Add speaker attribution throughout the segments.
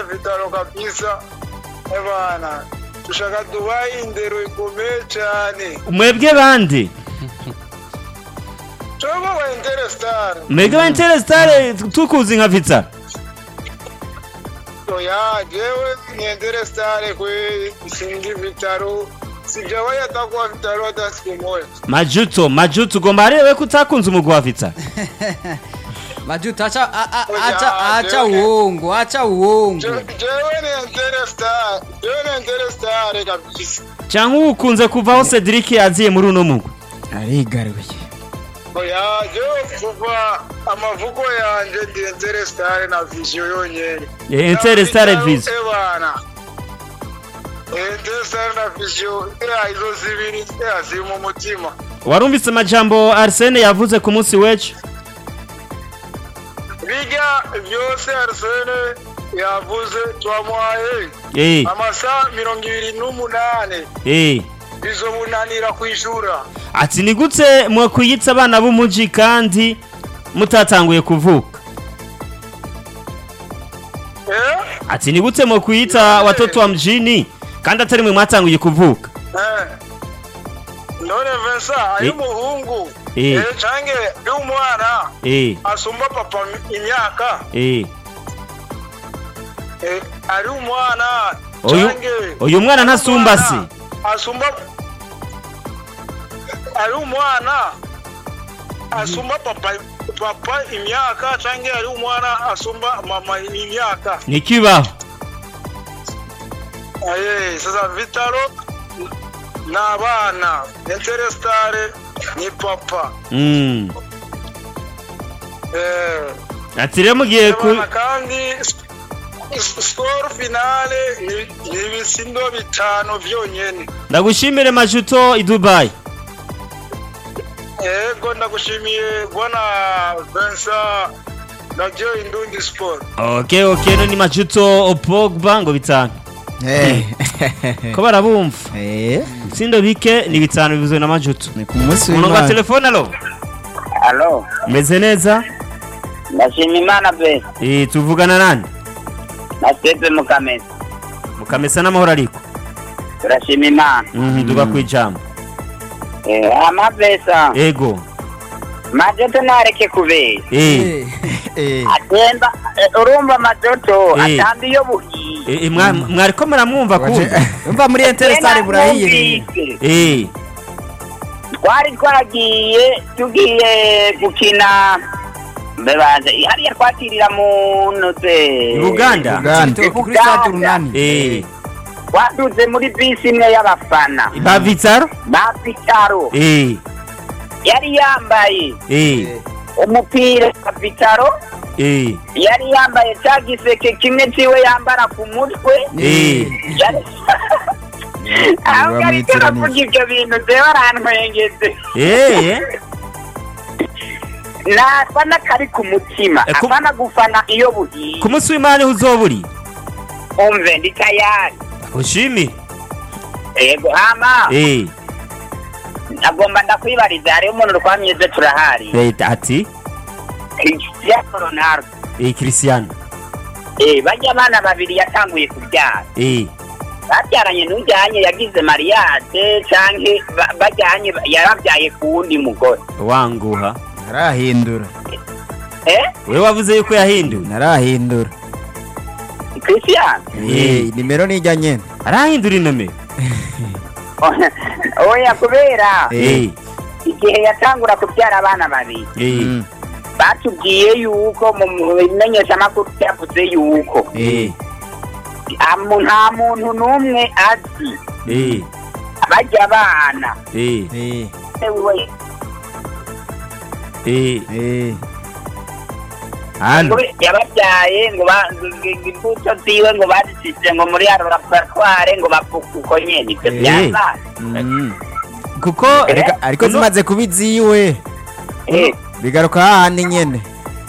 Speaker 1: vitaro kabisa ebana dushaka dubaye indero ikomeye cyane
Speaker 2: mwebwe bande
Speaker 1: coba wa interestar
Speaker 2: mwebwe ba interesitare tukuzi nka vitsa
Speaker 1: oya jewe ni interestar kwe singi vitaro sijawahi hata kuwa vitaro hata siku moja
Speaker 2: majuto majuto ugomba arewe ko utakunze umugwi wa vitsa
Speaker 3: majuto acha a- a-
Speaker 1: Oya,
Speaker 3: acha acha
Speaker 1: jewe-
Speaker 3: uongo acha uongo
Speaker 1: Je- jewe ni interestar jewe ni interestar kabisa
Speaker 2: cyangwa ukunze kuvaho cedric yaziye muri uno mugwi
Speaker 4: arigaruye
Speaker 1: oya jewe kuva amavuko yanje ndi interestar na vision yonyene
Speaker 2: Eh, interesitare
Speaker 1: Na
Speaker 2: vizo
Speaker 1: ebana interestar na vision eh, izo zibiri eh, ziri mu mutima
Speaker 2: warumvise amajambo arsene yavuze ku munsi w'ejo
Speaker 1: bijya byose arsene yavuze twamuhaye
Speaker 2: Eh,
Speaker 1: amasaha mirongo ibiri n'umunane
Speaker 2: eh.
Speaker 1: bizomunanira kwishura
Speaker 2: ati ni gute mwakwiyitsa abana b'umuji kandi mutatanguye kuvuka
Speaker 1: eh?
Speaker 2: ati ni gute mwakwiyitsa watoto wa mjini kandi atari mwe mwatanguye kuvuka
Speaker 1: Eh. none Vincent ari umuhungu
Speaker 2: Eh.
Speaker 1: eh, canke ari umwana
Speaker 2: eh,
Speaker 1: asumba papa imyaka
Speaker 2: eh.
Speaker 1: eh, ari umwana
Speaker 2: Uyu-
Speaker 1: canke
Speaker 2: uyu mwana
Speaker 1: ari
Speaker 2: ntasumba
Speaker 1: umwana
Speaker 2: se
Speaker 1: asumba ari umwana asumba papa papa imyaka canke ari umwana asumba mama imyaka
Speaker 2: nikibaho
Speaker 1: Eh, sasa vitaro ni abana interestare ni papa
Speaker 2: Mm.
Speaker 1: eh,
Speaker 2: ati rero mugiye ku
Speaker 1: abana kandi skoro finale ni- ni ibisindo bitanu vyonyene
Speaker 2: ndagushimire majuto i dubai
Speaker 1: yego ndagushimiye bwana Vincent navyo indundi sport
Speaker 2: ok ok no ni majuto pogba ngo bitanu
Speaker 4: Eh.
Speaker 2: ko barabumva
Speaker 4: Eh,
Speaker 2: ibitsindo bike ni bitanu bivuzwe na majuto
Speaker 4: ni ku munsi
Speaker 2: umurongo wa
Speaker 4: w'Imana.
Speaker 2: telefone alo
Speaker 5: alo
Speaker 2: meze neza
Speaker 5: ndashima imana pe
Speaker 2: Eh, tuvugana nande
Speaker 5: naseze mukamesa
Speaker 2: mukamesa n'amahoro ariko
Speaker 5: turashima imana
Speaker 2: Mhm, duga ku ijambo
Speaker 5: Eh, amapesa
Speaker 2: ego
Speaker 5: majoto nareke kubera
Speaker 2: Eh,
Speaker 4: Eh,
Speaker 5: atemba eh, urumva majoto
Speaker 2: Eh.
Speaker 5: atamba iyo buhiye
Speaker 2: eh, eh, mwa- mwariko muramwumva
Speaker 4: waje-
Speaker 2: kumva
Speaker 4: umva muri interesare burahiye
Speaker 5: Numvise.
Speaker 2: Eh,
Speaker 5: twari twagiye tugiye gukina mbebaje hariya twakirira mu noze
Speaker 2: Uganda
Speaker 4: Uganda.
Speaker 3: Citoke kuri stade urunani
Speaker 2: Eh,
Speaker 5: twaduze muri bisi imwe y'abafana
Speaker 2: ba Vitsaro
Speaker 5: ba vitaro
Speaker 2: Eh,
Speaker 5: yari yambaye
Speaker 2: eh,
Speaker 5: umupira wa vitaro
Speaker 2: eh,
Speaker 5: yari yambaye cya giseke kimwe ciwe yambara ku mutwe
Speaker 2: eh.
Speaker 5: Yari- ahubwo ariko
Speaker 4: bamwitiranyije.
Speaker 5: aravuga ibyo bintu zewe arantwengeze
Speaker 2: Eh,
Speaker 5: nafana kari ku mutima
Speaker 2: Eh, ku-
Speaker 5: afana gufana iyo buhiye
Speaker 2: ku munsi w'imana niho uzoba uri
Speaker 5: umve ndi tayari
Speaker 2: ushimire
Speaker 5: yego hama
Speaker 2: Eh,
Speaker 5: agomba ndakwibariza hariho umuntu twamyize turahari
Speaker 2: eh, ati
Speaker 5: cristiano ronaldo
Speaker 2: Eh, Cristiano
Speaker 5: Eh, bajya abana babiri yatanguye kubyara
Speaker 2: Eh,
Speaker 5: babyaranye n'ujyanye yagize mariage canke ba- bajyanye yarabyaye ku wundi mugore
Speaker 2: wanguha
Speaker 4: narahindura
Speaker 5: eh
Speaker 2: wewe wavuze yuko yahinduye
Speaker 4: narahindura
Speaker 5: cristiano
Speaker 4: Eh, nimero nijya nyene
Speaker 2: arahindura inomero
Speaker 5: oya kubera
Speaker 2: Eh,
Speaker 5: igihe yatangura kubyara abana babiri
Speaker 2: eh,
Speaker 4: Mm.
Speaker 5: batubwiye yuko mu mu bimenyeshamakuru byavuze yuko
Speaker 2: eh,
Speaker 5: amu- nta muntu n'umwe azi
Speaker 2: eh,
Speaker 5: bajya abana
Speaker 2: eh,
Speaker 4: Eh,
Speaker 5: we
Speaker 2: eh.
Speaker 4: eh.
Speaker 2: Hano
Speaker 5: ngo yababyaye ngo ba- ngo- ngo imbuto ziwe ngo bazisize ngo muri laboratware ngo bapfuka uko nyene ibyo
Speaker 2: Eh.
Speaker 5: byabaye
Speaker 4: Mm.
Speaker 2: kuko
Speaker 4: Ariko- ariko
Speaker 2: Uno-
Speaker 4: zimaze kuba iziwe
Speaker 5: Eh.
Speaker 4: bigaruka hahandi nyene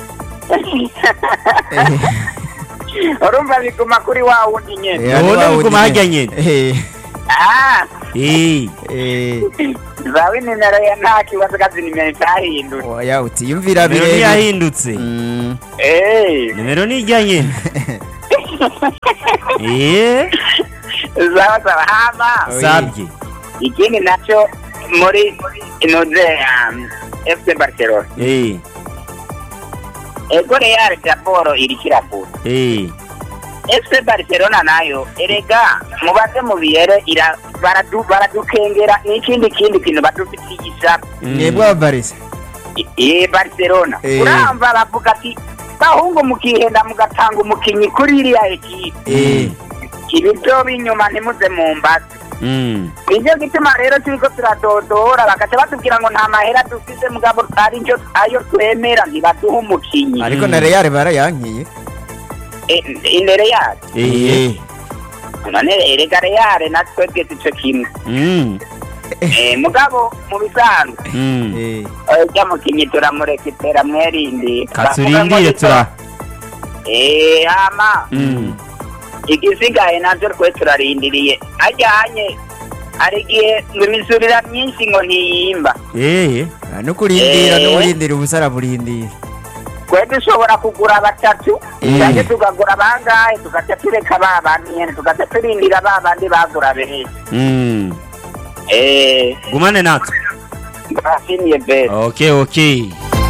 Speaker 4: Eh,
Speaker 5: urumva biguma kuri wa wundi nyene
Speaker 4: eh, ari
Speaker 2: None
Speaker 4: wa wundi
Speaker 2: biguma harya
Speaker 4: nyene.
Speaker 2: nyene.
Speaker 4: Eh,
Speaker 5: ah
Speaker 2: Eh,
Speaker 4: eh.
Speaker 5: zawe nimero ya nta kibazo kazi nimero itahindura
Speaker 4: oya utiyumvira
Speaker 2: nimero
Speaker 4: birebire
Speaker 2: ntiyahindutse
Speaker 4: Mm.
Speaker 5: Eh.
Speaker 2: nimero ni ijya nyene eh
Speaker 5: sawa sawa hama
Speaker 2: sabye
Speaker 5: ikindi nacyo muri inoze um, fc barcelona
Speaker 2: eh
Speaker 5: ego real daboro iriko irakura
Speaker 2: eh
Speaker 5: fc barcelona nayo erega mubaze mubiyere ira baradu baradukengera n'ikindi kindi kintu badufitiye isaba
Speaker 4: mwebwe abavarisi
Speaker 5: eh barcelona
Speaker 4: Eh.
Speaker 5: uramba bavuga ati bahungu mukihenda mugatanga umukinyi kuri iriya ekipe
Speaker 4: eh
Speaker 5: ibi byo binyuma ntimuze mu mbazi
Speaker 2: mm
Speaker 5: nicyo gituma rero turiko turadodora bagaca batubwira ngo nta mahera dufise mugabo ari njo ayo twemera ntibaduha umukinyi
Speaker 4: ariko na real barayankiye
Speaker 5: Eh, imbere yacu
Speaker 2: eh
Speaker 5: none erega reyare na twebwe sico kimwe
Speaker 2: mm
Speaker 5: Eh, mugabo mu bisanzwe
Speaker 2: mm
Speaker 4: eh
Speaker 5: ujya mukinyi turamurekitera mwerindi
Speaker 2: katurindire tura
Speaker 5: Eh, hama
Speaker 2: mm
Speaker 5: igisigaye navyo twe turarindiriye ajyanye hari igihe ngo imisurira myinshi ngo ntiyimba
Speaker 2: eh
Speaker 4: no kurindira
Speaker 5: Eh.
Speaker 4: no kurindira ubusara burindira
Speaker 5: twe dushobora kugura batatu
Speaker 2: Mm.
Speaker 5: cyangwa tugagura bangahe tugaca tureka ba bandi nyene tugaca turindira ba bandi bagura benshi
Speaker 2: mm
Speaker 5: Eh,
Speaker 2: gumane natwe
Speaker 5: ndabashimiye bese
Speaker 2: okay okay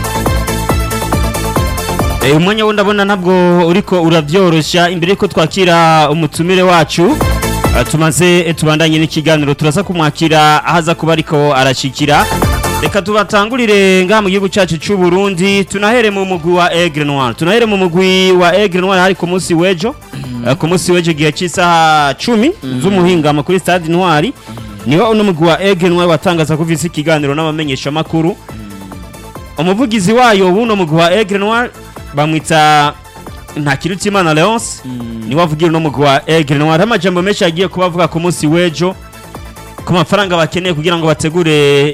Speaker 2: Eh, umwanya wo ndabona ntabwo uriko urabyoroshya imbere yuko twakira umutumire wacu eh, tumaze eh, tubandanye n'ikiganiro turaza kumwakira ahaza kuba ariko arashikira reka tubatangurire ngaha mu gihugu cyacu cy'u Burundi tunahere mu mugwi wa Aigle Noir tunahere mu mugwi wa Aigle Noir hari ku munsi w'ejo Eh, ku munsi w'ejo gihe cy'isaha cumi z'umuhingamo kuri stade Noir niho uno mugwi wa Aigle Noir watangaza ko ufise ikiganiro n'abamenyeshamakuru umuvugizi wayo w'uno mugwi wa Aigle Noir bamwita Ntakirutimana Leonce niwe avugira uno mugwi wa Aigle Noir hari amajambo menshi yagiye kuba avuga ku munsi w'ejo ku mafaranga bakeneye kugira ngo bategure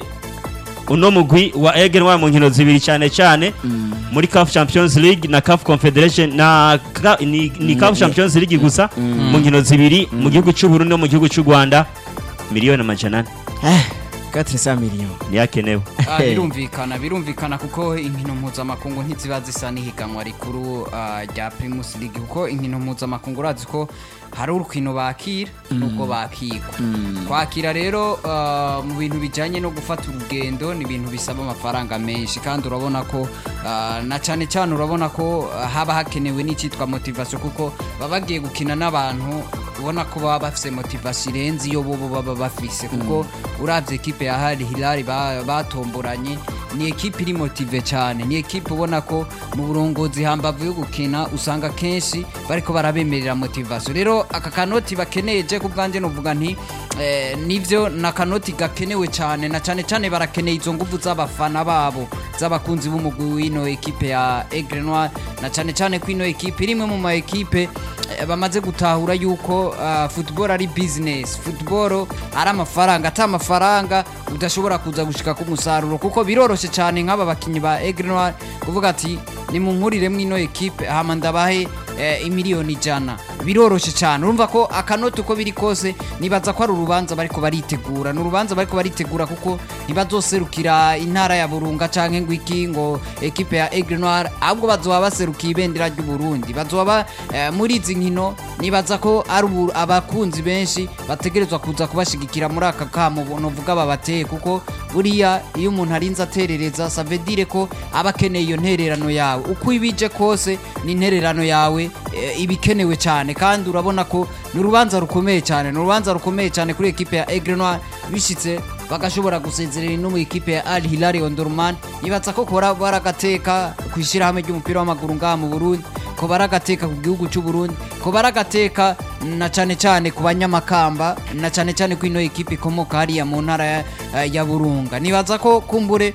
Speaker 2: uno mugwi wa Aigle Noir mu nkino zibiri cyane cyane muri CAF Champions League na CAF Confederation na Ka- ni, ni CAF Champions League gusa mu nkino zibiri mu gihugu cy'u Burundi no mu gihugu cy'u Rwanda miliyoni amajana ane
Speaker 4: 400 millions
Speaker 2: niyakenewe
Speaker 3: Ah, birumvikana birumvikana kuko inkino mpuzamakungu ntiziba zisa n'ihiganwa rikuru ah, rya primus league kuko inkino mpuzamakungu urazi ko hari urukino bakira n'ubwo bakigwa kwakira rero ah, mu bintu bijyanye no gufata urugendo ni ibintu bisaba amafaranga menshi kandi urabona ko ah, na cyane cyane urabona ko ah, haba hakenewe n'icyitwa motivation kuko baba bagiye gukina n'abantu ubona ko baba bafise motivation irenze iyo bo baba bafise kuko uravye ekipe ya Al Hilal ba- batomboranye ni ekipe iri motive cyane ni ekipe ubona ko mu burongozi hambavu yo gukina usanga kenshi bariko barabemerera motivation rero aka kanoti bakeneye je ku bwanjye novuga nti eh, nivyo na kanoti gakenewe cyane na cyane cyane barakeneye izo nguvu z'abafana babo z'abakunzi b'umugwi w'ino ekipe ya Aigle Noir na cyane cyane ko ino ekipe irimwe mu ma ekipe eh, bamaze gutahura yuko uh, football ari business football ari amafaranga ata amafaranga udashobora kuza gushika ku musaruro kuko biroroshe cyane nk'aba bakinyi ba Aigle Noir kuvuga ati nimunkurire mwino ekipe hama ndabahe eh, imiliyoni ijana biroroshe cyane urumva ko akanoti uko biri kose nibaza ko ari urubanza bariko baritegura ni urubanza bariko baritegura kuko ntibazoserukira intara ya burunga canke ngo iki ngo ekipe ya Aigle Noir ahubwo bazoba baserukiye ibendera ry'u Burundi bazoba eh, muri izi nkino nibaza ko ari ubu- abakunzi benshi bategerezwa kuza kubashigikira muri aka kamo novuga babateye kuko buriya iyo umuntu arinze aterereza savedire ko aba akeneye iyo ntererano yawe uko ibije kose ni intererano yawe eh, iba ikenewe cyane kandi urabona ko ni urubanza rukomeye cyane ni urubanza rukomeye cyane kuri ekipe ya Aigle Noir bishitse bagashobora gusezerera no mu ikipe ya Al Hilal Omdurman nibaza ko kora baragateka ku ishyirahamwe ry'umupira w'amaguru ngaha mu Burundi ko baragateka ku gihugu cy'u Burundi ko baragateka na cyane cyane ku banyamakamba na cyane cyane ko ino ekipe ikomoka hariya mu ntara ya, ya Burunga nibaza ko kumbure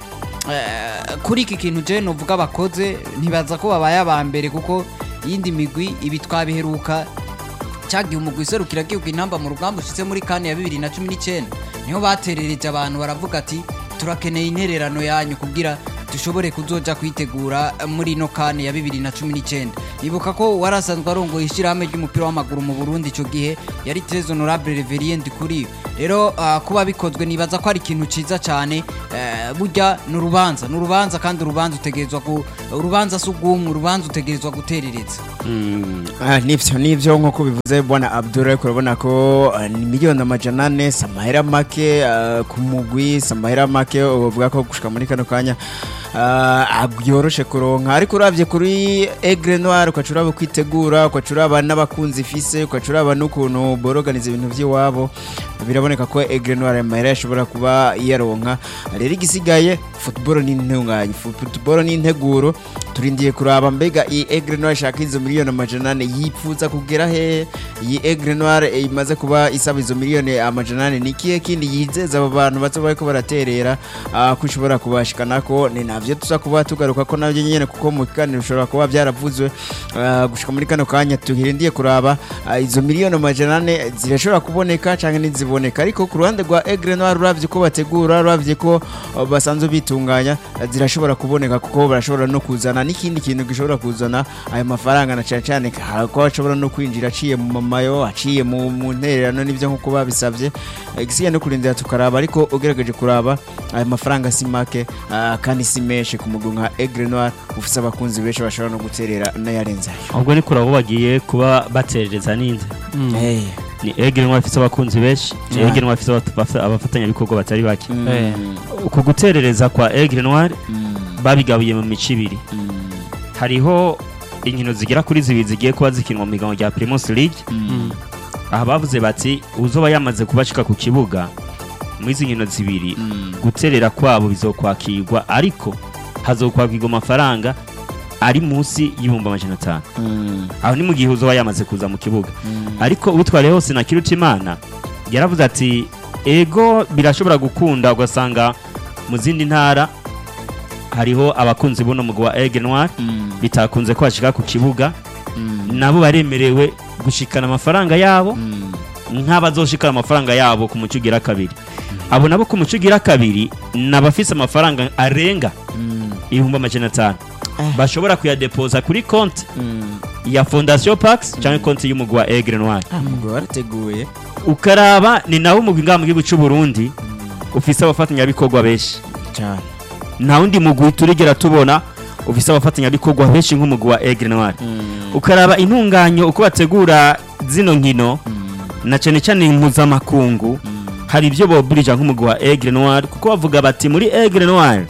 Speaker 3: eh, kuri iki kintu je novuga bakoze ntibaza ko babaye aba mbere kuko iyindi migwi ibi twabiheruka cyagiye umugwi userukira gihugu intamba mu rugamba ushitse muri kane ya bibiri na cumi n'icyenda niho baterereje abantu baravuga ati turakeneye intererano yanyu kugira dushobore kuzoja kwitegura muri ino kane ya bibiri na cumi n'icyenda nibuka ko warasanzwe arongoye ishyirahamwe ry'umupira w'amaguru mu burundi icyo gihe yari tres honorable reverien kuri rero ah, kuba bikozwe nibaza ko ari ikintu ciza cyane eh, burya ni urubanza ni urubanza kandi urubanza utegerezwa ku urubanza si ugumwe urubanza utegerezwa guterereza
Speaker 2: Mm.
Speaker 4: Ah, nivyo nivyo nk'uko bivuze bwana Abdul ariko urabona ko ah, ni miliyoni amajana ane si amahera make ah, ku mugwi si amahera make uvuga ko gushika muri kano kanya ah, byoroshe kuronka ariko uravye kuri Aigle Noir ukaca uraba kwitegura ukaca uraba n'abakunzi ifise ukaca uraba n'ukuntu boroganiza ibintu vy'iwabo biraboneka ko Aigle Noir amahera yashobora kuba yaronka rero igisigaye football ni intunganye football ni integuro turindiye kuraba mbega iyi Aigle Noir ishaka izo miliyoni amajana ane yipfuza kugera he iyi Aigle Noir eh, imaze kuba isaba izo miliyoni amajana ane ni kihe kindi yizeza abo bantu bazo bariko baraterera ah, ko ishobora kubashikanako ni navyo tuza kuba tugaruka ko navyo nyene kuko mu kiganiro bishobora kuba vyaravuzwe ah, gushika muri kano kanya tuhirindiye kuraba ah, izo miliyoni amajana ane zirashobora kuboneka canke ntiziboneka ariko ku ruhande rwa Aigle Noir uravye ko bategura uravye ko ah, basanzwe bitunganya ah, zirashobora kuboneka kuko barashobora no kuzana n'ikindi kintu gishobora kuzana ayo mafaranga na cyane cyane ka- ko ashobora no kwinjira aciye mu mamayo aciye mu mu ntererano n'ibyo nk'uko babisabye Eh, igisigaye no kurindira tukaraba ariko ugerageje kuraba ayo mafaranga si make ah, kandi si menshi ku mugwi nka Aigle Noir ufise abakunzi benshi bashobora no guterera n'ayarenze ayo
Speaker 2: ahubwo ni kurabo bagiye kuba baterereza n'inde
Speaker 4: Eh,
Speaker 2: ni Aigle Noir ifite abakunzi benshi
Speaker 4: Yeah.
Speaker 2: Aigle Noir ifite abaf- abafatanyabikorwa batari bake
Speaker 4: mm,
Speaker 3: Eh.
Speaker 2: uku guterereza kwa Aigle Noir
Speaker 4: mm,
Speaker 2: babigabuye mu mico ibiri
Speaker 4: mm,
Speaker 2: hariho inkino zigera kuri zibiri zigiye kuba zikinwa mu migango rya Primus League
Speaker 4: mm,
Speaker 2: aha bavuze bati uzoba yamaze kubashika ku kibuga muri izi nkino zibiri
Speaker 4: mm,
Speaker 2: guterera kwabo bizokwakirwa ariko hazokwakirwa amafaranga ari munsi y'ibihumbi amajana atanu
Speaker 4: mm,
Speaker 2: aho ni mu gihe uzoba yamaze kuza mu kibuga
Speaker 4: mm.
Speaker 2: ariko utware hose na Kirutimana yaravuze ati ego birashobora gukunda ugasanga mu zindi ntara hariho abakunzi buno mugwi wa Aigle Noir
Speaker 4: Mm,
Speaker 2: bitakunze ko bashika ku kibuga
Speaker 4: mm,
Speaker 2: nabo baremerewe gushikana amafaranga yabo
Speaker 4: mm,
Speaker 2: nk'abazoshikana amafaranga yabo ku muco ugira kabiri abo nabo ku muco ugira kabiri ni abafise amafaranga arenga
Speaker 4: mm,
Speaker 2: ibihumbi amajana atanu
Speaker 4: Eh.
Speaker 2: bashobora kuyadepoza kuri konti
Speaker 4: mm.
Speaker 2: ya fondation pax cyangwa konti y'umugwi wa Aigle Noir
Speaker 4: Ah, mugwi warateguye
Speaker 2: ukaraba ni naho umugwi ngaha mu gihugu cy'u Burundi ufise abafatanyabikorwa benshi
Speaker 4: cyane
Speaker 2: nta wundi mugwi turigera tubona ufise abafatanyabikorwa benshi nk'umugwi wa Aigle Noir
Speaker 4: Mm,
Speaker 2: ukaraba intunganyo uko bategura zino nkino
Speaker 4: mm,
Speaker 2: na cyane cyane impuzamakungu
Speaker 4: mm.
Speaker 2: hari ibyo boburija nk'umugwi wa Aigle Noir kuko bavuga bati muri Aigle Noir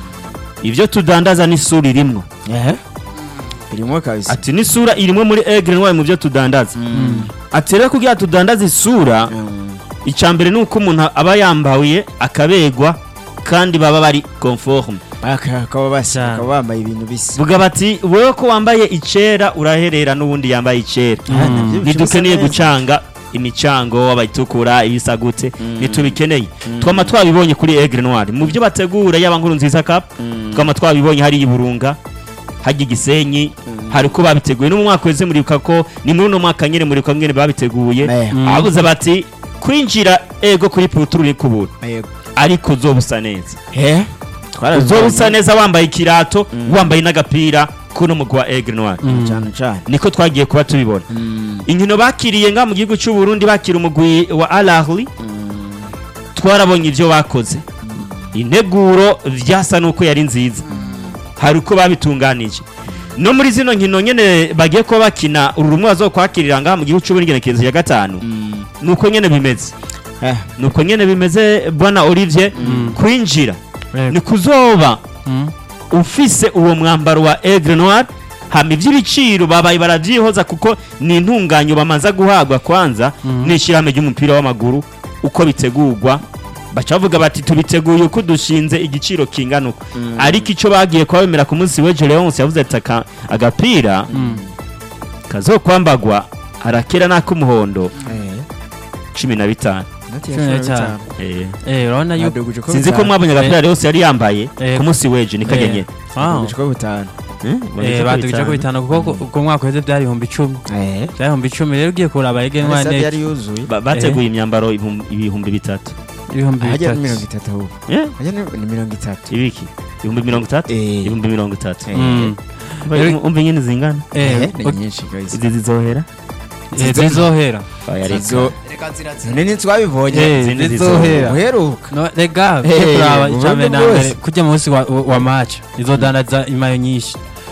Speaker 2: ibyo tudandaza n'isura irimwo
Speaker 4: Eh? Birimwo kabisa
Speaker 2: ati n'isura irimwo muri Aigle Noir mu byo tudandaza
Speaker 4: Mm,
Speaker 2: ati rero kugira tudandaze isura
Speaker 4: mm.
Speaker 2: icya mbere ni uko umuntu aba yambaye akabegwa kandi baba bari conforme
Speaker 4: Aka- bakaba basa
Speaker 2: Cyane.
Speaker 4: bakaba bambaye ibintu bisa
Speaker 2: vuga bati wowe ko wambaye icera uraherera n'ubundi yambaye icera
Speaker 4: Ah, navyo
Speaker 2: ntidukeneye
Speaker 4: bisa neza.
Speaker 2: gucanga imicango abayitukura ibisa gute
Speaker 4: Mm.
Speaker 2: ntitubikeneye twama twabibonye kuri Aigle Noir mu byo bategura yaba nkuru nziza cup
Speaker 4: Mm.
Speaker 2: twama twabibonye hari iburunga hajya igisenyi
Speaker 4: Mm.
Speaker 2: hari uko babiteguye no mu mwaka weze muribuka ko ni muri uno mwaka nyene muribuka mwene babiteguye
Speaker 4: Eh,
Speaker 2: abuze bati kwinjira ego kuri puturu ni kubura
Speaker 4: yego.
Speaker 2: ariko uzoba usa neza
Speaker 4: Eh?
Speaker 2: uzoba usa neza wambaye ikirato
Speaker 4: Mm.
Speaker 2: wambaye n'agapira kuno mugwi wa Aigle Noir
Speaker 4: cyane cyane
Speaker 2: niko twagiye kuba tubibona
Speaker 4: Mm,
Speaker 2: inkino bakiriye nga mu gihugu cy'u Burundi bakira umugwi wa Al Ahly
Speaker 4: mm,
Speaker 2: twarabonye ibyo bakoze integuro vyasa nuko yari nziza hari uko babitunganije no muri zino nkino nyene bagiye kuba bakina uru rumwe bazokwakirira ngaha mu gihugu cy'u Burundi igenekerezo ya gatanu
Speaker 4: mm.
Speaker 2: nuko nyene bimeze
Speaker 4: Eh,
Speaker 2: nuko nyene bimeze bwana Olivier kwinjira ni kuzoba ufise uwo mwambaro wa Aigle Noir hama iby'ibiciro babaye baravyihoza kuko ni intunganyo bamanza guhabwa kwanza n'ishyirahamwe ry'umupira w'amaguru uko bitegurwa baca bavuga bati tubiteguye uko dushinze igiciro kingana uko ariko icyo bagiye kubabemera ku munsi w'ejo Leonce yavuze ati "Aka- agapira kazokwambagwa harakera n'ak'umuhondo
Speaker 4: eh,
Speaker 2: cumi na bitanu
Speaker 4: inoti ya
Speaker 6: Cumi na
Speaker 4: cumi na
Speaker 6: bitanu.
Speaker 2: Eh,
Speaker 6: Eh, urabona yuko
Speaker 4: Baduguje ko
Speaker 2: sinzi ko
Speaker 4: bitanu.
Speaker 2: mwabonye agapira Leonce yari yambaye
Speaker 6: Eh,
Speaker 2: ku munsi w'ejo ni kagenye
Speaker 6: Ah,
Speaker 4: Baduguje ko bitanu
Speaker 6: eh, badugije ko bitanu kuko ku- ku mwaka uheze byari ibihumbi icumi
Speaker 4: Eh,
Speaker 6: byari ibihumbi icumi rero ugiye kuraba Aigle Noir
Speaker 4: stade
Speaker 6: ne
Speaker 4: yari yuzuye
Speaker 2: Ba- bateguye imyambaro ibihumbi- ibihumbi bitatu
Speaker 6: ibihumbi
Speaker 4: hajya ni
Speaker 6: bitatu
Speaker 4: mirongo itatu ahubwo
Speaker 2: Eh,
Speaker 4: hajya ni ni mirongo itatu
Speaker 2: ibiki ibihumbi mirongo itatu
Speaker 4: Eh.
Speaker 2: ibihumbi mirongo itatu
Speaker 4: Eh,
Speaker 6: Mm.
Speaker 2: Umva- umva ingene zingana
Speaker 6: Eh,
Speaker 4: eh, ni
Speaker 6: ut-
Speaker 4: nyinshi guys
Speaker 2: izi zizohera
Speaker 6: eh, zizohera
Speaker 2: Oya, reka.
Speaker 4: Izo-
Speaker 3: reka zirazira
Speaker 4: nini twabibonye
Speaker 6: Eh,
Speaker 2: izindi
Speaker 6: zizohera
Speaker 4: uheruka
Speaker 6: No, rega
Speaker 4: Eh,
Speaker 6: ugiye kuraba
Speaker 4: mu
Speaker 6: icambere
Speaker 4: buryo
Speaker 6: na mbere
Speaker 4: bwose.
Speaker 6: kujya munsi wa, wa wa match izodandaza imayo nyinshi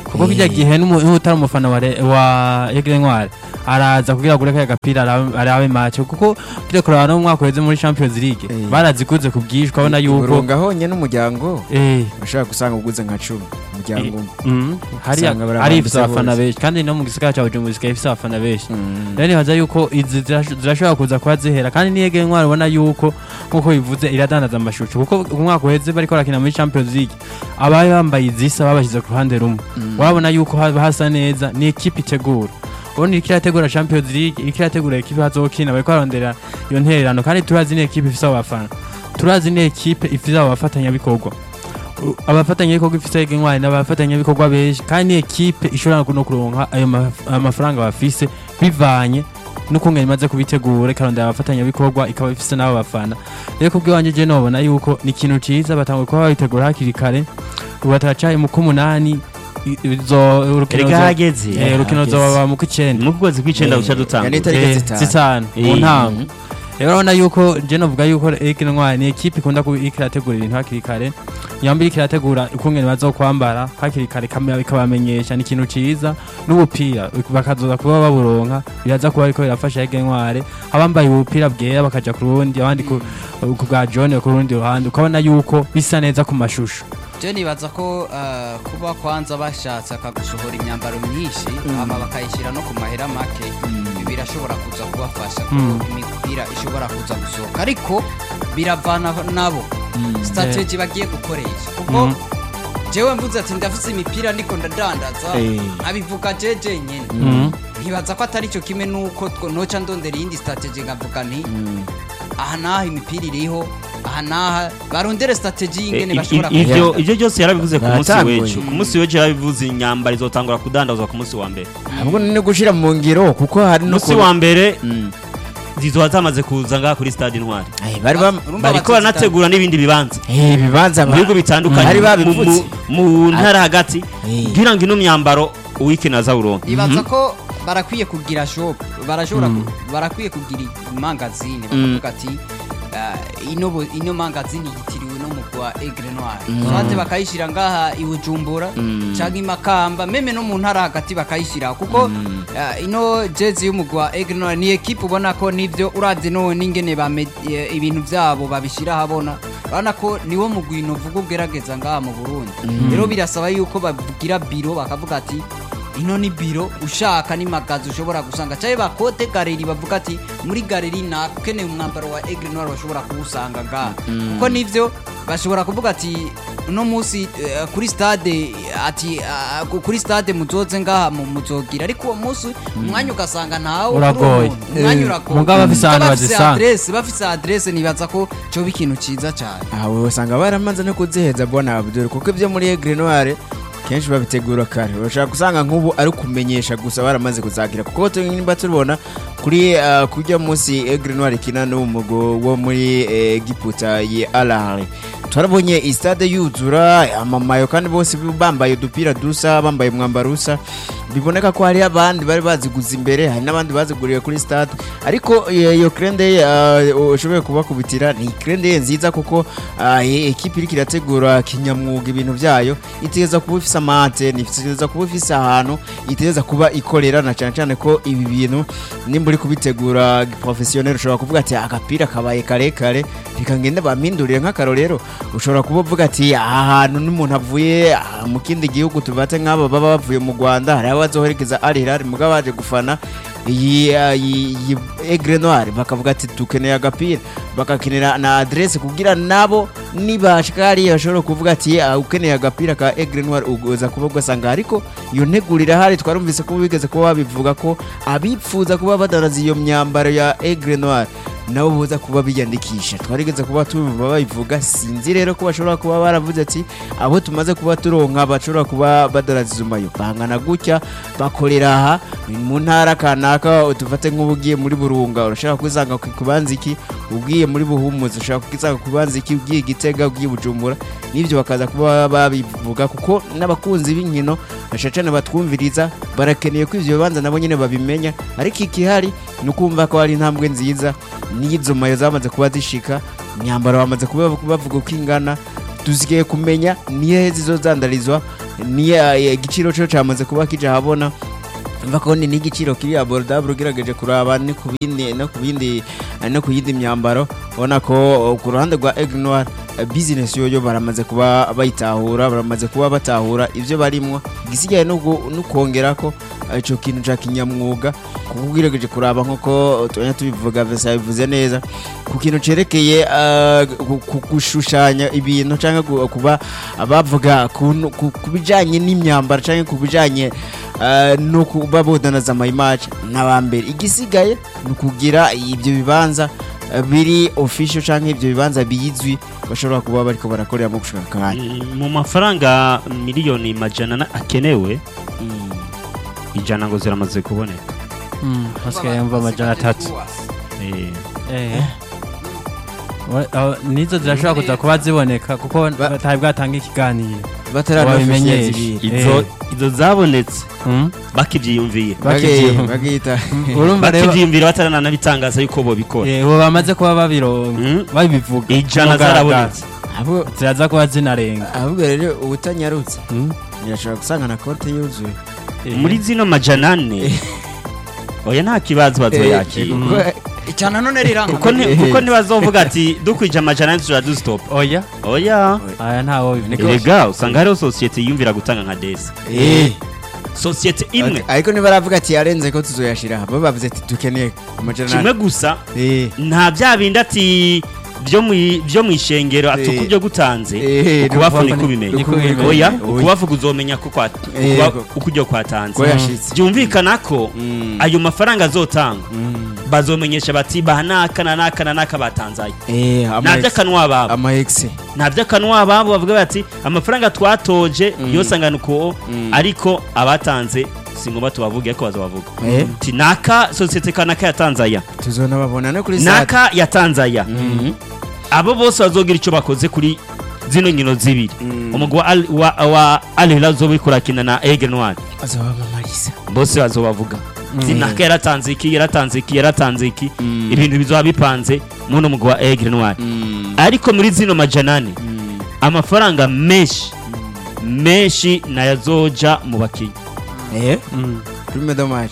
Speaker 6: kuko kijya
Speaker 4: Eh.
Speaker 6: gihe n'umu- n'utari umufana wa Re- wa Aigle Noir araza kugira agure kaya gapira arabe- arabe match kuko kire kuraba no mu mwaka uheze muri Champions League
Speaker 4: Eh.
Speaker 6: baraziguze ku bwinshi ukabona yuko
Speaker 4: burunga honye n'umuryango
Speaker 6: eh
Speaker 4: ushobora gusanga uguze nka cumi umuryango umwe
Speaker 6: mm, hariya
Speaker 4: Usanga barabambitse
Speaker 6: ari ifise abafana
Speaker 4: bose.
Speaker 6: benshi kandi no mu gisagara cya Bujumbura zikaba ifise abafana benshi
Speaker 4: Mm.
Speaker 6: rero nibaza yuko izi zirash- zirashobora kuza kuba zihera kandi niyo Aigle Noir ubona yuko nkuko bivuze iradandaza amashusho kuko umwaka uheze bariko barakina muri Champions League abaye bambaye izisa babashyize ku ruhande rumwe wabona yuko haba hasa neza ni ekipe itegura ubundi iriko irategura champions league iriko irategura ekipe hazokina bariko barondera iyo ntererano kandi turazi ni ekipe ifise abo bafana turazi ni ekipe ifise abo bafatanyabikorwa U- abafatanyabikorwa ifise intwari n'abafatanyabikorwa benshi kandi ni ekipe ishobora no kuronka ayo maf- amafaranga bafise bivanye n'ukungene imaze kubitegura ikarondera abafatanyabikorwa ikaba ifise n'abo bafana rero kubw'iwanje je nobona yuko ni ikintu ciza batanguye kuba babitegura hakiri kare ubu bataracaye mu k'umunani i- izo urukino
Speaker 2: erega
Speaker 6: zo-
Speaker 2: hageze
Speaker 6: Eh, urukino
Speaker 4: hageze.
Speaker 6: zoba mu kw'icenda
Speaker 2: mu kwezi kw'icenda
Speaker 4: Eh,
Speaker 2: guca
Speaker 4: yani
Speaker 2: dutanga
Speaker 4: itariki
Speaker 6: Eh,
Speaker 4: zitanu.
Speaker 6: zitanu mu
Speaker 2: Eh,
Speaker 6: ntango rero urabona yuko je novuga yuko Eric Ntwari ni ekipe ikunda kuba iriko irategura ibintu hakiri kare yamba iriko irategura ukungene bazokwambara hakiri kare kamera bikabamenyesha ni ikintu ciza n'ubupira bakazoza kuba baburonka biraza kuba ariko birafasha Eric Ntwari abambaye ubupira bwera bakaja ku rundi abandi ku ku bwa John ku rundi ruhande ukabona yuko bisa neza ku mashusho
Speaker 3: je nibaza ko eh, kuba kwanza bashatse akagusohora imyambaro myinshi hama bakayishyira no ku mahera make birashobora kuza kubafasha ko
Speaker 6: Mm.
Speaker 3: imipira ishobora kuza gusohoka ariko biravana nabo strategy bagiye gukoresha kuko
Speaker 6: Mm.
Speaker 3: jewe mvuze ati ndafise imipira ndiko ndadandaza
Speaker 4: Eh.
Speaker 3: abivuga jeje nyene
Speaker 6: Mm.
Speaker 3: ntibaza ko atari cyo kimwe nuko two- noca ndondera iyindi strategy nkavuga nti aha naha imipira iriho aha naha barondere strategy y'ingene
Speaker 2: Eh,
Speaker 3: bashobora
Speaker 2: i- i-
Speaker 3: kugira-
Speaker 2: ivyo ivyo byose yarabivuze ku munsi
Speaker 4: Baratanguye.
Speaker 2: w'ejo ku munsi w'ejo yarabivuze inyambaro izotangura kudandazwa ku munsi wa mbere
Speaker 4: ahubwo ni gushira mu ngiro kuko hari no
Speaker 2: umunsi wa mbere
Speaker 4: Mm.
Speaker 2: zizoba zamaze kuza ngaha kuri stade intwari
Speaker 4: Ay, bari bam
Speaker 3: Urumva
Speaker 2: bariko
Speaker 3: batazita-
Speaker 2: baranategura n'ibindi bibanza
Speaker 4: eh bibanza
Speaker 2: mu bihugu bitandukanye
Speaker 4: bari
Speaker 2: mu-
Speaker 4: babivutse
Speaker 2: mu mu ntara hagati
Speaker 4: Eh.
Speaker 2: kugira ngo ino myambaro uwikina aza uronka
Speaker 3: nibaza ko barakwiye kugira shop barashobora ku- barakwiye kugira imangazine bakavuga ati ah, ino bo- ino mangazine yitiriwe no mu kwa Aigle Noir swate bakayishira ngaha i Bujumbura canke i Makamba meme no mu ntara hagati bakayishira kuko ah, ino jezi y'umugwa Aigle Noir ni equipe ubona ko nivyo uravye no n'ingene bame eh, ibintu vyabo babishira habona urabona ko niwo mugwino vuga ugerageza ngaha mu Burundi rero birasaba yuko bagira biro bakavuga ati ino ni biro ushaka ni magazi ushobora gusanga cyangwa bakote galeri bavuga ati muri galeri nako ukeneye umwambaro wa Aigle Noir bashobora kuwusanga ngaha kuko nivyo bashobora kuvuga ati uno munsi eh, kuri stade ati ah, ku- kuri stade muzoze ngaha mu- muzogira ariko uwo munsi umwanya ugasanga ntawo
Speaker 6: Uragoye.
Speaker 3: umwanya
Speaker 6: Eh,
Speaker 3: uragoye
Speaker 6: mugabo bafise ahantu
Speaker 3: Mugabo bafise
Speaker 6: bazisanga.
Speaker 3: adresse bafise adresse nibaza ko coba ikintu ciza cyane
Speaker 4: aho usanga baramaze no kuziheza bona Abdul kuko ibyo muri Aigle Noir kenshi babitegura kare urashaka gusanga nk'ubu ari kumenyesha gusa baramaze kuzagira kuko tu- nimba tubona kuri uh, kujya munsi Aigle Noir ikina n'umugo wo muri eh, Giputa ye Alahari twarabonye istade yuzura amamayo kandi bose bambaye udupira dusa bambaye umwambaro usa biboneka ko hari abandi bari baziguze imbere hari n'abandi baziguriye kuri stade ariko eh, iyo krende uh, ushoboye kubakubitira ni krende nziza kuko uh, ekipi iriko irategura kinyamwuga ibintu byayo itegereza kuba ifise amate itegereza kuba ifise ahantu itegereza kuba ikorera na cyane cyane ko ibi bintu nimba uri kubitegura professionnel ushobora kuvuga ati agapira kabaye karekare reka ngende bampindurire nk'akarorero ushobora kuba uvuga ati aha hantu n'umuntu avuye ah, mu kindi gihugu tubate nk'aba baba bavuye mu Rwanda hari abazoherekeza Al Hilal mugabo baje gufana iyi ah, iyi iyi Aigle Noir bakavuga ati dukeneye agapira bakakenera na adresse kugira nabo nibashika hariya bashobora kuvuga ati ah, ukeneye agapira ka Aigle Noir ugoza kuba ugasanga ariko iyo ntegurira hari twarumvise ko bigeze kuba babivuga ko abipfuza kuba badanaza iyo myambaro ya Aigle Noir nabo boza kuba biyandikisha twarigeze kuba tubivuga babivuga sinzi rero ko bashobora kuba baravuze ati abo tumaze kuba turonka bashobora kuba badaraza izo mayo bangana gutya bakorera aha mu ntara kanaka tufate nk'ubu ugiye muri burunga urashobora kwisanga ku kubanza iki ugiye muri buhumuzi ushobora kwisanga ku kubanza iki ugiye gitega ugiye bujumbura n'ibyo bakaza kuba babivuga kuko n'abakunzi b'inkino bashacane batwumviriza barakeneye ko ivyo bibanza nabo nyene babimenya ariko ikihari ni ukumva ko hari intambwe nziza n'izo mayo zamaze kuba zishika imyambaro bamaze kuba bavuga uko ingana tuzigiye kumenya nihe zizozandarizwa ni eh, igiciro cyo cyamaze kuba kija habona mva ko ni n'igiciro kiri abordable ugerageje kuraba ni ku bindi no ku bindi eh, no ku yindi myambaro ubona ko eh, ku ruhande rwa Aigle Noir eh, business yoyo baramaze kuba bayitahura baramaze kuba batahura ivyo barimwo igisigaye no gu- no kongera ko eh, ico kintu ca kinyamwuga kuko ugerageje kuraba nk'uko tubanya tubivuga Vesa bivuze neza ku kintu cerekeye eh, gu- ku- gushushanya ibintu cyangwa gu- kuba bavuga ku ku- ku bijanye n'imyambaro cyangwa ku bijanye eh, no kuba bodanaza amayimaje n'abambere igisigaye ni ukugira ibyo bibanza eh, biri official cyangwa ibyo bibanza bizwi bashobora kuba bariko barakoreramo gushaka akanya
Speaker 2: Mm, mu mafaranga miliyoni majana na- akenewe ijana ngo ziramaze kuboneka
Speaker 6: hasigaye yumva amajana atatu
Speaker 2: Eh,
Speaker 6: Eh. Wa- aho- nizo zirashobora kuza kuba ziboneka kuko
Speaker 4: Ba-
Speaker 6: batari bwatanga ikiganiro
Speaker 4: batarabimenyesha
Speaker 6: Wabimenyesha.
Speaker 2: izo izo zabonetse
Speaker 6: Mm.
Speaker 2: bakivyiyumviye
Speaker 6: Bakivyiyumva.
Speaker 4: bagita
Speaker 6: urumva rero
Speaker 2: bakivyiyumvira batarananabitangaza yuko bobikora
Speaker 6: eh, ubu bamaze kuba babironka
Speaker 2: Mm.
Speaker 6: babivuga
Speaker 2: ijana
Speaker 6: Mugaragaro.
Speaker 2: zarabonetse
Speaker 4: abo
Speaker 6: ziraza kuba zinarenga
Speaker 4: ahubwo rero ubutanyarutse
Speaker 6: Mm.
Speaker 4: irashobora gusanga na konti yuzuye
Speaker 6: Eh.
Speaker 2: muri zino majana ane oya nta kibazo bazoyakira
Speaker 3: cyane none riranga
Speaker 2: kuko ni- kuko ntibazovuga ati dukwije amajana ane tuja dusitopa
Speaker 6: oya
Speaker 2: oya
Speaker 6: aya ntawo bivuga
Speaker 2: erega usanga hariho sosiyete yiyumvira gutanga nka desi
Speaker 4: Eh.
Speaker 2: sosiyete imwe
Speaker 4: ariko ntibaravuga ati yarenze ko tuzoyashira bo bavuze ati dukeneye amajana
Speaker 2: kimwe gusa
Speaker 4: Eh.
Speaker 2: nta bya bindi ati byo mu byo mu ishengero ati
Speaker 4: Eh.
Speaker 2: uko byo gutanze
Speaker 4: Eh,
Speaker 2: ukubafu
Speaker 4: ni
Speaker 2: niko ubimenya
Speaker 6: niko ubimenya.
Speaker 2: oya
Speaker 4: Oya.
Speaker 2: ukubafu uzomenya ko kwa-
Speaker 4: Eh,
Speaker 2: ukuba-
Speaker 4: yego.
Speaker 2: uko ujya kwatanze
Speaker 4: ko yashitse
Speaker 2: byumvikana ko
Speaker 4: Mm.
Speaker 2: ayo mafaranga azotangwa
Speaker 4: Mm.
Speaker 2: bazomenyesha bati baha naka na naka na naka batanzaye
Speaker 4: Eh, ama
Speaker 2: nta
Speaker 4: ex-
Speaker 2: by'akanwa babo
Speaker 4: ama ex
Speaker 2: nta by'akanwa babo bavuga bati amafaranga twatoje
Speaker 4: Mm.
Speaker 2: yose angana uko
Speaker 4: Mm.
Speaker 2: ariko abatanze si ngombwa tubavuge ariko bazabavuga
Speaker 4: Eh.
Speaker 2: ti naka sosiyete kanaka yatanze aya
Speaker 4: tuzona babona no kuri site
Speaker 2: naka yatanze aya
Speaker 4: Mhm.
Speaker 2: abo bose bazogira icyo bakoze kuri zino nkino zibiri
Speaker 4: Mm.
Speaker 2: umugwi wa Al- wa wa Al Hilal uzoba kurakina na Aigle Noir
Speaker 4: bazabamamariza
Speaker 2: bose bazobavuga ati
Speaker 4: Mm.
Speaker 2: naka yaratanze iki yaratanze iki yaratanze iki
Speaker 4: Mm.
Speaker 2: ibintu bizoba bipanze muno mugwi wa Aigle Noir
Speaker 4: Mm.
Speaker 2: ariko muri zino majana ane
Speaker 4: Mm.
Speaker 2: amafaranga menshi menshi nayazoja mu bakinnyi
Speaker 4: Eh,
Speaker 6: Mm.
Speaker 4: prime de match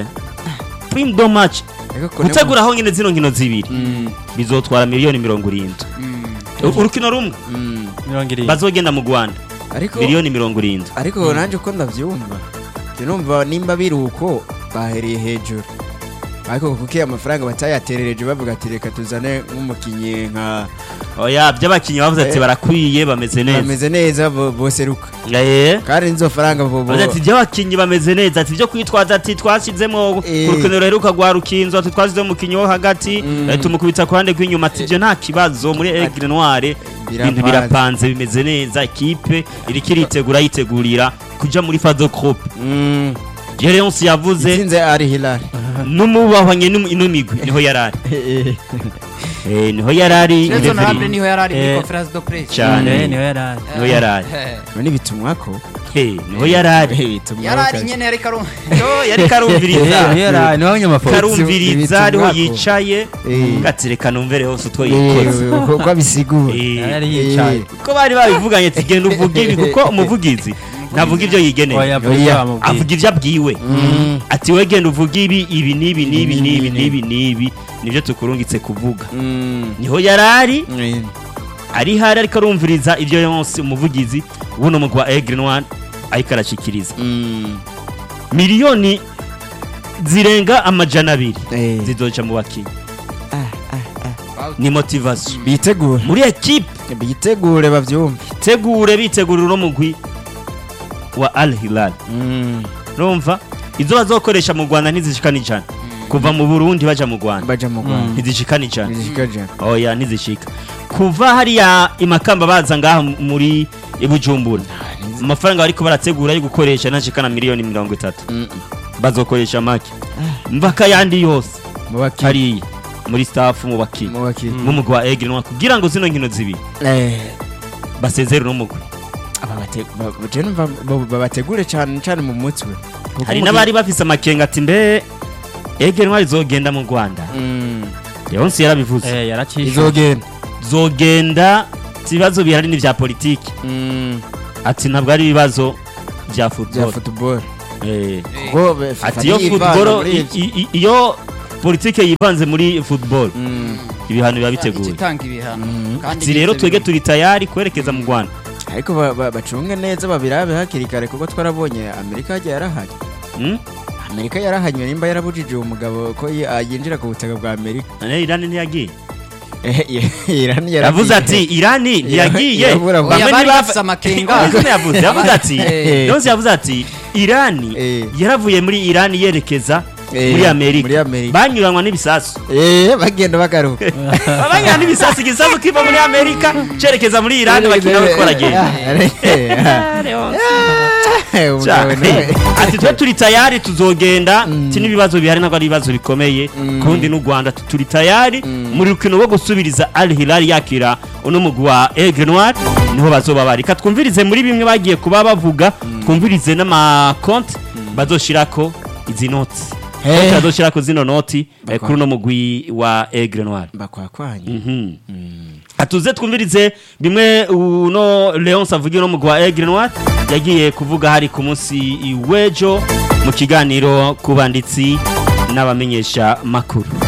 Speaker 2: prime do match
Speaker 4: Ariko kone-
Speaker 2: gutegura aho nyine zino nkino zibiri
Speaker 4: Mm.
Speaker 2: bizotwara miliyoni mirongo irindwi U- urukino rumwe
Speaker 4: Mm.
Speaker 6: mirongo irindwi
Speaker 2: bazogenda mu rwanda
Speaker 4: ariko
Speaker 2: miliyoni mirongo irindwi
Speaker 4: ariko nanjye uko ndabyumva njye numva nimba biri uko bahereye hejuru ariko kuko iyo amafaranga batayaterereje bavuga ati reka tuzane nk'umukinnyi nka
Speaker 2: oya by'abakinnyi bavuze ati
Speaker 4: Eh.
Speaker 2: barakwiye bameze neza
Speaker 4: bameze neza bo- boseruka
Speaker 2: Eh.
Speaker 4: kandi nizo faranga bo- bo-
Speaker 2: bavuze ati by'abakinnyi bameze neza ati byo kwitwaza ati twashyizemo
Speaker 4: Eh.
Speaker 2: urukino ruheruka rwa rukinzo ati twashyizemo umukinnyi wo hagati
Speaker 4: Mm.
Speaker 2: eh, tumukubita ku ruhande rw'inyuma ati ibyo nta kibazo muri Aigle Noire ibintu birapanze bimeze neza ikipe iriko iritegura yitegurira kuja muri Fado Group
Speaker 4: Mm.
Speaker 2: Gereonce yavuze
Speaker 4: itsinze ari hilal
Speaker 2: n'umubahwanye n'um- ino migwi niho yarari Eh, niho yarari
Speaker 3: Nelson
Speaker 2: referee.
Speaker 3: Hambre niho yari ari muri
Speaker 6: Eh.
Speaker 3: conference de presse
Speaker 2: cyane
Speaker 6: Eh, niho yari ari
Speaker 2: niho yarari
Speaker 3: Eh.
Speaker 4: none bitumwa ko
Speaker 2: Eh, niho yarari
Speaker 4: bitumwa
Speaker 3: yari ari nyene yari karu
Speaker 2: yo yari karumviriza
Speaker 6: Eh, niho yari ari niho abanyamafoto
Speaker 2: karumviriza ariho
Speaker 4: Ibitumwako.
Speaker 2: yicaye
Speaker 4: Eh.
Speaker 2: gatereka numvere hose utwo yikoze
Speaker 4: uko abisigura
Speaker 2: Eh,
Speaker 6: yari yicaye
Speaker 2: ko bari babivuganye ati genda uvuge ibi kuko umuvugizi ntavuga ibyo yigeneye
Speaker 6: oya
Speaker 4: Oya.
Speaker 6: vuga bamubwira
Speaker 2: avuga ibyo abwiwe
Speaker 4: Mm.
Speaker 2: ati we genda uvuge ibi ibi n'ibi n'ibi
Speaker 4: Ibi,
Speaker 2: n'ibi
Speaker 4: n'ibi,
Speaker 2: n'ibi n'ibi nibyo tukurungitse kuvuga
Speaker 4: Mm.
Speaker 2: niho yarari
Speaker 4: Mm.
Speaker 2: ari hari ariko arumviriza ibyo yose umuvugizi buno mugwa Aigle Noir ariko arashikiriza
Speaker 4: Mm.
Speaker 2: miliyoni zirenga amajana abiri
Speaker 4: Eh.
Speaker 2: zizoca mu bakinnyi
Speaker 4: Ah, ah,
Speaker 2: ni motivation
Speaker 4: bitegure
Speaker 2: muri ekipe
Speaker 4: bitegure babyumve
Speaker 2: tegure bitegura uno mugwi wa Al Hilal
Speaker 4: Mm.
Speaker 2: urumva izo bazokoresha mu Rwanda ntizishikana ijana kuva mu Burundi baja mu Rwanda
Speaker 4: baja mu rwanda
Speaker 2: ntizishikana ijana
Speaker 4: bizikaja
Speaker 2: oya ntizishika kuva hariya imakamba baza ngaha muri Bujumbura amafaranga bariko barategura yo gukoresha ntashikana miliyoni mirongo itatu bazokoresha make mvaka yandi yose
Speaker 4: mu bakiri
Speaker 2: hariya muri staff mu bakinnyi
Speaker 4: mu bakiri
Speaker 2: mu mugwi wa Aigle Noir kugira ngo zino nkino zibiri
Speaker 4: eh
Speaker 2: basezere no mugwi
Speaker 4: aba bate ba- je numva bo- babategure cyane cyane mu mutwe Kuko
Speaker 2: hari
Speaker 4: mu
Speaker 2: n'abari bafise amakenga ati mbe Aigle Noir izogenda mu Rwanda
Speaker 4: gihe- Mm.
Speaker 2: Leonce yarabivuze
Speaker 6: eh yaracishe
Speaker 4: izogenda
Speaker 2: zogenda ibibazo bihari n'ivya politiki
Speaker 4: Mm.
Speaker 2: ati ntabwo ari ibibazo bya
Speaker 4: bya
Speaker 2: football
Speaker 4: football
Speaker 2: Eh.
Speaker 4: kuko be- FIFA
Speaker 2: ati iyo
Speaker 4: niyo ivanga
Speaker 2: football
Speaker 4: muri
Speaker 2: i-
Speaker 4: ivyo.
Speaker 2: i- i- iyo politike yivanze muri football
Speaker 4: Mm.
Speaker 2: ibihano biba biteguye
Speaker 3: ikitanga ibihano kandi
Speaker 2: ati rero
Speaker 3: n'ivyo
Speaker 2: twege
Speaker 3: bintu.
Speaker 2: turi tayari kwerekeza mu Rwanda
Speaker 4: ariko ba- ba- bacunge neza babirabe hakiri kare kuko twarabonye amerika yagiye yarahanye
Speaker 2: Hmm?
Speaker 4: amerika yarahanywe nimba yarabujije uwo mugabo ko yi- ah, yinjira ku butaka bwa amerika
Speaker 2: none Iran ntiyagiye
Speaker 4: Eh, eh, Iran yaragiye.
Speaker 2: yavuze ati Irani ntiyagiye
Speaker 4: Irabura-
Speaker 2: Bamwe
Speaker 3: Oya, bari
Speaker 2: ntibava-
Speaker 3: bafise amakenga.
Speaker 2: Yavuze yavuze yavuze ati
Speaker 3: Eh.
Speaker 2: yose yavuze ati Irani
Speaker 4: Eh.
Speaker 2: yaravuye muri Irani yerekeza
Speaker 4: Eh,
Speaker 2: muri Amerika
Speaker 4: muri Amerika.
Speaker 2: banyuranwa n'ibisasu
Speaker 4: Eh, bagenda bagaruka
Speaker 2: abanyura n'ibisasu igisasu kiva muri Amerika cerekeza muri Irani bakina bariko baragenda
Speaker 4: Umugabo nawe.
Speaker 2: ati twe turi tayari tuzogenda ti n'ibibazo bihari ntabwo ari ibibazo bikomeye kundi n'u Rwanda tu- turi tayari muri rukino rwo gusubiriza Al Hilal yakira uno mugwi wa Aigle Noir niho bazoba bari ka twumvirize muri bimwe bagiye kuba bavuga twumvirize n'amakonti bazoshirako izi noti
Speaker 4: Eh.
Speaker 2: konti bazoshirako zino noti eh,
Speaker 4: Bakwa.
Speaker 2: kuri uno mugwi wa Aigle Noir
Speaker 4: bakwakwanye
Speaker 2: Mhm. atuze twumvirize bimwe uno Leonce avugira no mugwa Aigle Noir yagiye kuvuga hari ku munsi w'ejo mu kiganiro ku banditsi n'abamenyesha makuru